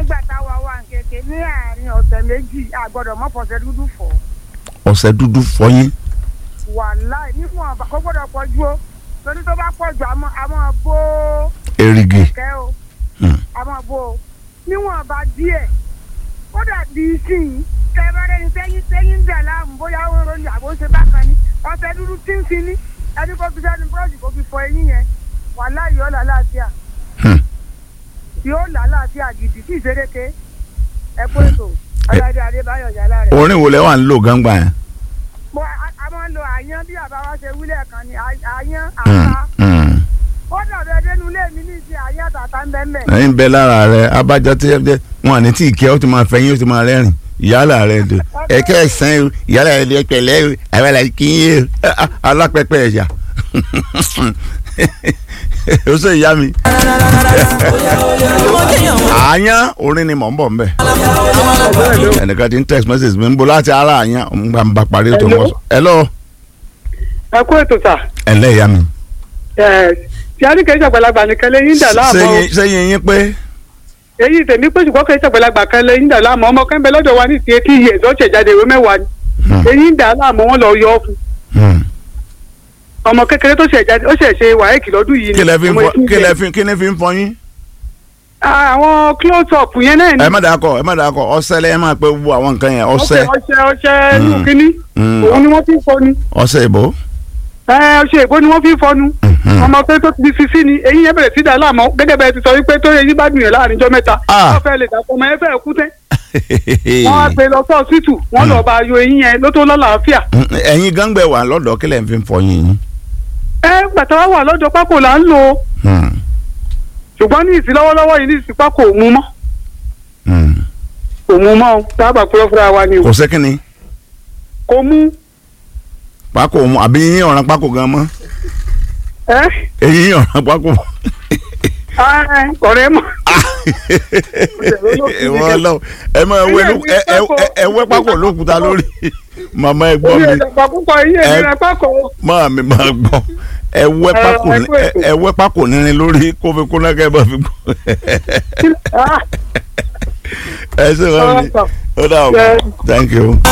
nígbà táwa wà ń kéke ní àárín ọ̀sẹ̀ méjì àgbọ̀dọ̀ mọ́ fọ̀sẹ̀ dúdú fọ̀ ọṣẹ dúdú fọyín wàláì níwọ̀n ọba kó gbọ́dọ̀ pọ̀ ju o torí tó bá pọ̀ ju àmọ́ àmọ́ bó erigi kẹ́ o Hmm. àmọ́ bó o níwọ̀n ọba díẹ̀ ó dàbí síyìn tẹ́bẹ́rẹ́ ni tẹ́yìn tẹ́yìn ń dà láàmú bóyá ó ń ronú àbó ń ṣe bákan ni ọ̀sẹ̀ dúdú tí ń fi ní ẹni kó fi sẹ́nu búrọ́ọ̀ṣì kó fi fọ eyín yẹn wàláì yóò là láàfíà Hmm. yóò là láàfíà gidi tí ìṣeréke ẹ pé ètò ọ̀dàdé adébáyọ̀ yàrá rẹ̀. orin wo lẹ wà ń lò gángbà yẹn. mo a a máa ń lo àyán bí àbá wa ṣe wílẹ̀ kan ni à- àyán Hmm, àta hmm. ó dàbí ẹdẹnu ilé mi ní ìsìn àyán àtàtà ń bẹ́ẹ̀ mẹ́. ẹyin bẹ lára rẹ abájọ tí ẹ wọn àní tí ìkẹ́ ó ti máa fẹyín ó ti máa rẹ́rìn ìyálà rẹ dò ẹkẹ ẹsán o ìyálà rẹ lè pẹ̀lẹ́ o àwọn àlàyé kì í yé o Ah, alápẹpẹ ẹ̀yà ó sọ ìyá mi àyàn orin ni mò ń bọ̀ ń bẹ̀ ẹnìkan ti ń text message mi ń bo láti ara àyàn ń gbà ń bá parí ètò Hello? wọn sọ hello ẹ kú ètò sà ẹ ǹlẹ́ ìyá mi ẹ tí a ní kẹ́ ìṣàgbàlagbà nìkan lè yín dà láàmú sẹ́yìn sẹ́yìn yín pé èyí tèmi pé ṣùgbọ́n kẹ́ ìṣàgbàlagbà kan lè yín dà láàmú ọmọ kẹ́ńbẹ́ lọ́dọ̀ wa ní ti etí yẹ tó ṣẹ̀ jáde ìwé mẹ́wàá ni Hmm, èyí ń dà láàmú wọn lọ yọ ọ́ fún hmm. ọmọ kékeré tó ṣẹ̀ jáde ó ṣẹ̀ ṣe wàhálà lọ́dún yìí kí lẹ fi ń ọmọ fọ etí kí yẹ. lẹ fi kí ni fi ń fọyín. àwọn close up yẹn náà ni ẹ má dàá kọ ẹ má dàá kọ ọṣẹ lẹ ẹ máa pẹ gbogbo àwọn nǹkan yẹn ọṣẹ ọṣẹ ọṣẹ Mm. inú kínní Mm. òun ni wọ́n fi ń fọnu ọṣẹ ìbò. ẹ ọṣẹ ìbò ni wọ́n fi ń fọnu Mhm. ọmọ pé tó ti fi sí ni eyín yẹn bẹ̀rẹ̀ sí dà láàmú gẹ́gẹ́ bẹ́ẹ̀ ti sọ wípé tó eyín bá dùn yẹn láàrin ijọ́ mẹ́ta Ah. wọ́n fẹ́ lè dàpọ̀ ọmọ yẹn fẹ́ kú tẹ́ wọ́n á gbé lọ sí ọ̀sìtù wọ́n lọ́ọ́ bá yọ eyín yẹn ló tó lọ́làáfíà. ẹ̀yin gángbẹ wà lọ́dọ̀ kílẹ̀ ń fi fọyín yín. ẹ gbàtà wá wà lọ́jọ́ pákó là ń lò ó Hmm, ṣùgbọ́n ní ìsìn lọ́wọ́lọ́wọ́ yìí ní ìsìn pákó ò mú mọ́ hmm. kò mú mọ́ o tábà púrọ́ fúnra wa ni o kò sẹ́kìnni kò mú pákó mu àbí yín ọ̀ràn pákó gan mọ́ ẹ ẹ̀yin ọ̀ràn pákó. ẹ ọ̀rẹ́ mọ́ ìwọ lọ ẹ máa wẹ ló- ẹ ẹ ẹ- ẹ wẹ pákó lókùúta lórí màmá ẹ gbọ́ orí mi ẹ̀dàgbà púpọ̀ eyín Ẹ- èmi rẹ pákó máa mi máa gbọ́ ẹ wẹ Ẹ- pákó ẹ ní- kú ẹ ètò. ẹ wẹ pákó nírin lórí kó fi kó náà kẹ́ ẹ bá fi gbọ́. Ah, ẹ ṣe wọ́n mi Ọ̀rọ̀ sọ. ó dà o Yes. thank you.